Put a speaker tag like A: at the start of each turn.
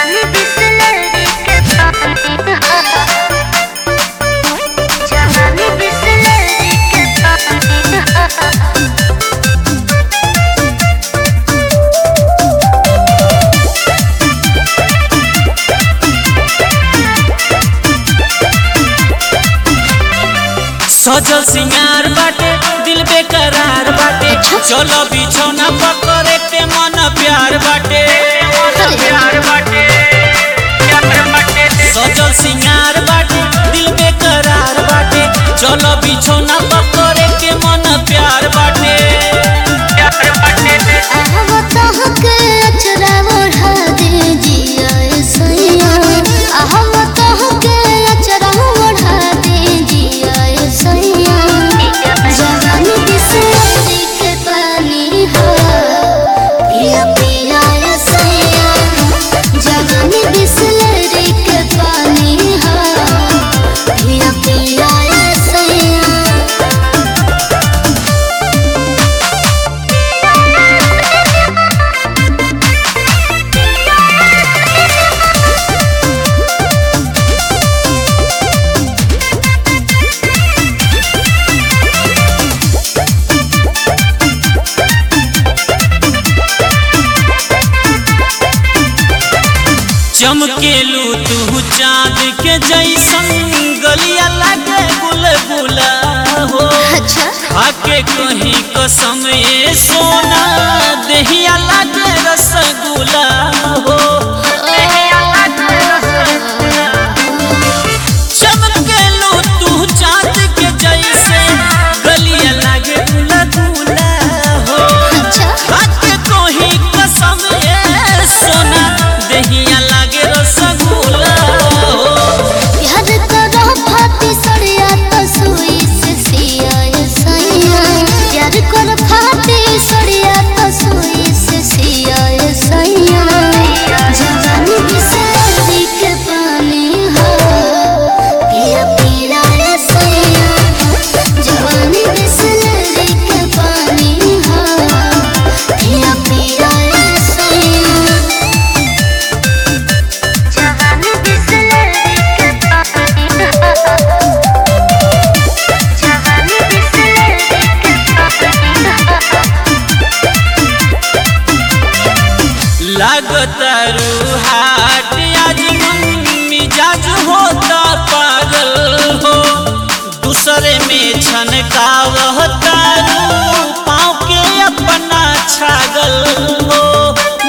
A: जवानी बिसलेरी के पानी हा जवानी बिसलेरी के पानी हा
B: सजल सिंगार बाटे दिल बेकरार बाटे चलो बिछौना पकड़े ते मन प्यार बाटे प्यार बाटे सजल सिंगार बाटे दिल बेकरार बाटे चलो बिछौना पकड़े के मन प्यार बाटे प्यार बाटे
A: आहवत हके अचरा ओढ़ा दे जिया सैया आहवत हके अचरा ओढ़ा दे जिया सैया जवानी बिसलेरी के पानी हो पिया पिया सैया जवानी बिसलेरी के पानी हो पिया पिया सैया
B: चमकेलू तू चांद के जैसन गलिया लागे गुलगुला हो
A: अच्छा
B: खाके कहीं कसम ए सोना दहिया लागे रसगुल्ला हो चमकेलू तू चांद के जैसे गलिया लागे गुलगुला हो
A: अच्छा
B: खाके कहीं कसम ए सोना दहिया लागे रसगुल्ला हो
A: याद करो फाती सड़िया तो सुई से सिया सैया याद करो फाती सड़िया तो सुई से सिया सैया जवानी बिसरी के पानी हो पिया पिया सैया जवानी बिसरी के पानी हो पिया पिया सैया जवानी बिसलेरी के पानी हा जवानी बिसलेरी के पानी हा
B: लागतारू हाट आज मन मिजाज होता पागल हो दूसरे में छनकावतारू पाँव के अपना छागल हो